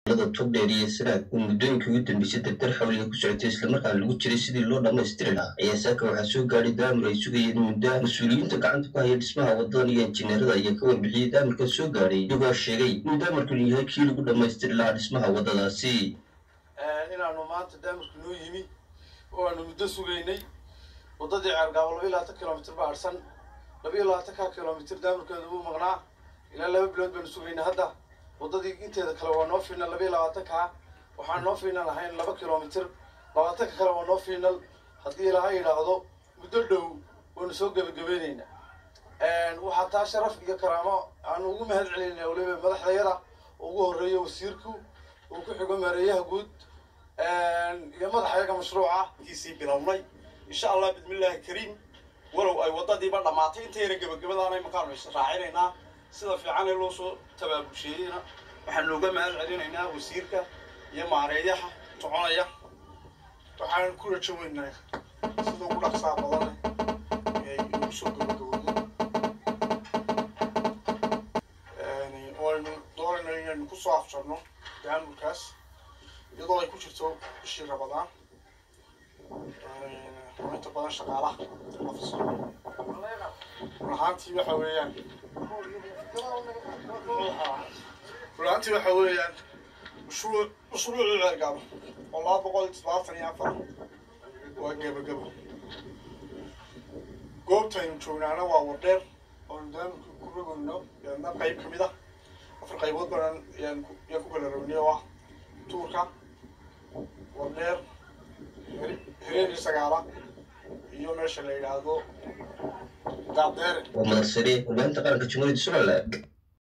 togdheer iyo sanaag oo muddooyinkii ugu dambeysay dardar xawliga ku socotay islamarkaana lagu jiray sidii loo dhammaystiri lahaa ayaa saaka waxaa soo gaadhay daamir ay sugayeen muddo mas-uuliyiinta gacanta ku haya dhismaha wadadan iyo injineerada ayaa ka warbixiyey daamirka soo gaadhay iyagoo sheegay inuu daamirkanu yahay kii lagu dhammaystiri lahaa dhismaha wadadaasi inaanu maanta daamirku noo yimi oo aanu muddo sugaynay waddadii ceergaabo laba iyo labaatan kilomitr ba adhsan laba iyo labaatanka kilomitr daamirkeedu wuu maqnaa ilaa laba bilood baanu sugaynay hadda waddadii inteeda kale waa noo fiinal laba iyo labaatanka waxaan noo fiinal ahayn laba kilomitr labaatanka kale waa noo fiinal haddii laha yidhaahdo muddo dhow waanu soo gebagabaynaynaa waxaa taa sharaf iyo karaamo aanu ugu mahad celinayna waliba madaxdayada ugu horreeya wasiirku uu ku xigo maareeyaha guud iyo madaxayaga mashruuca kiisii bilownay insha allah bismillaahi kariim walow ay waddadiiba dhammaatay intayna gebagabadaana imankaanu israacinaynaa sida fiican ee loo soo tabaabusheeyeyna waxaanu uga mahad celinaynaa wasiirka iyo maareeyaha soconaya waxaan ku rajo weynaa sida ugu dhaqsaa badan ay ugu soo gabagaboodo waynu doonayna inaynu kusoo afjarno daamurkaas iyadoo ay ku jirto bishii rabadaan inta badan shaqaalaha ofisa run ahaantii waxa weeyaan run ahaantii waxa weeyaan mashruuc mashruucii ceergaabo oo laba boqol iyo toddobaatan iyo afar waa gebagabo goobtaynu joognaana waa wardheer oonu daamurka ku rogayno yaadna qayb ka mid ah afar qaybood badan yaan yaan ku kala rognay oo ah tuurka wardheer hereeri sagaala iyo meesha la yidhaahdo daabdeere waa madax sare warbaahinta qaranka jumhuuriyadda somaliland